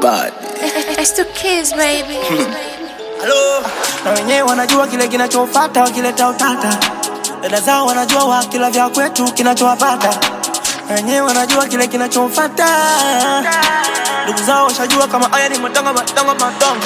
bad. It's the kids, baby. Halo, na wenyewe wanajua kile kinachofata wakileta utata. Dada zao wanajua wakila vya kwetu kinachowapata. Na wenyewe wanajua kile kinachofata. Ndugu zao washajua kama haya ni matongo matongo matongo.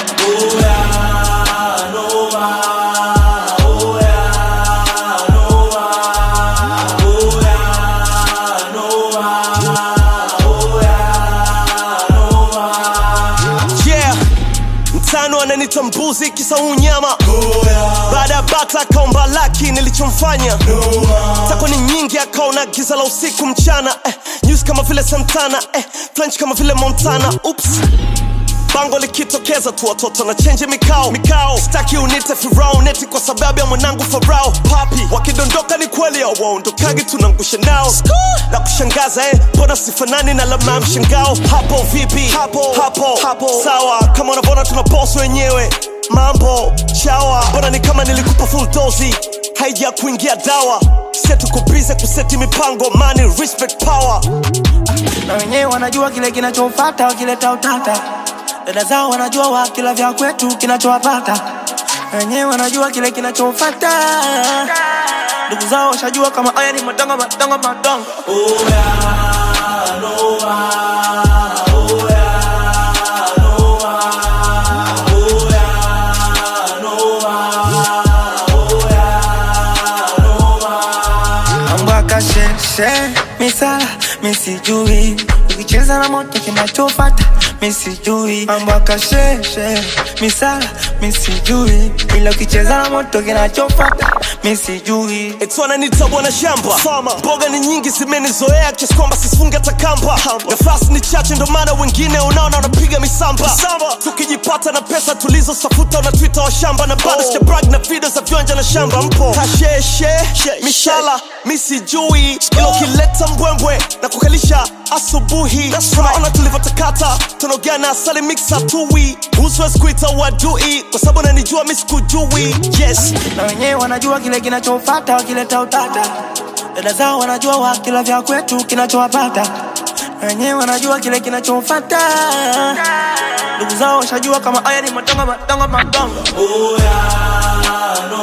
yeah mtano ananita mbuzi kisa unyama baada ya bata akaomba laki nilichomfanya tako ni nyingi akaona giza la usiku mchana eh, news kama vile santana eh, french kama vile montana ups bango likitokeza tu watoto na chenje mikao mikao staki unite firauneti kwa sababu ya mwanangu farao papi wakidondoka ni kweli awaondokagi tunangusha nao na kushangaza eh, mbona sifanani na lama ya mshangao hapo vipi hapo hapo hapo sawa kama unavyoona tuna boss wenyewe mambo chawa mbona ni kama nilikupa full dozi haija kuingia dawa setuko bize kuseti mipango money respect power Na wenyewe wanajua kile kinachofata wakileta utata. Dada zao wanajua wakila vya kwetu kinachowapata. Na wenyewe wanajua kile kinachofata. Ndugu zao washajua kama haya ni matongo matongo matongo. mambo akasheshe misala misijui ukicheza na moto kinachofata misijui mambo akasheshe misala misijui ila ukicheza na moto kinachofata misijui Eti wananiita bwana shamba Farmer. mboga ni nyingi zimenizoea kiasi kwamba sisifunge hata kamba nafasi ni chache ndo maana wengine unaona wanapiga misamba tukijipata na pesa tulizosafuta unatwita wa shamba na bado oh. brag na video za vyonja na shamba mpo kasheshe mishala misijui ila ukileta mbwembwe na kukalisha asubuhi tunaona tulivyotakata tunaogana asali mixa tui uswezi kuita wadui kwa sababu nanijua misikujui yes na wenyewe wanajua kile kinachofata wakileta utata dada zao wanajua wakila vya kwetu kinachowapata na wenyewe wanajua kile kinachofata ndugu zao washajua kama haya ni matongo matongo matongo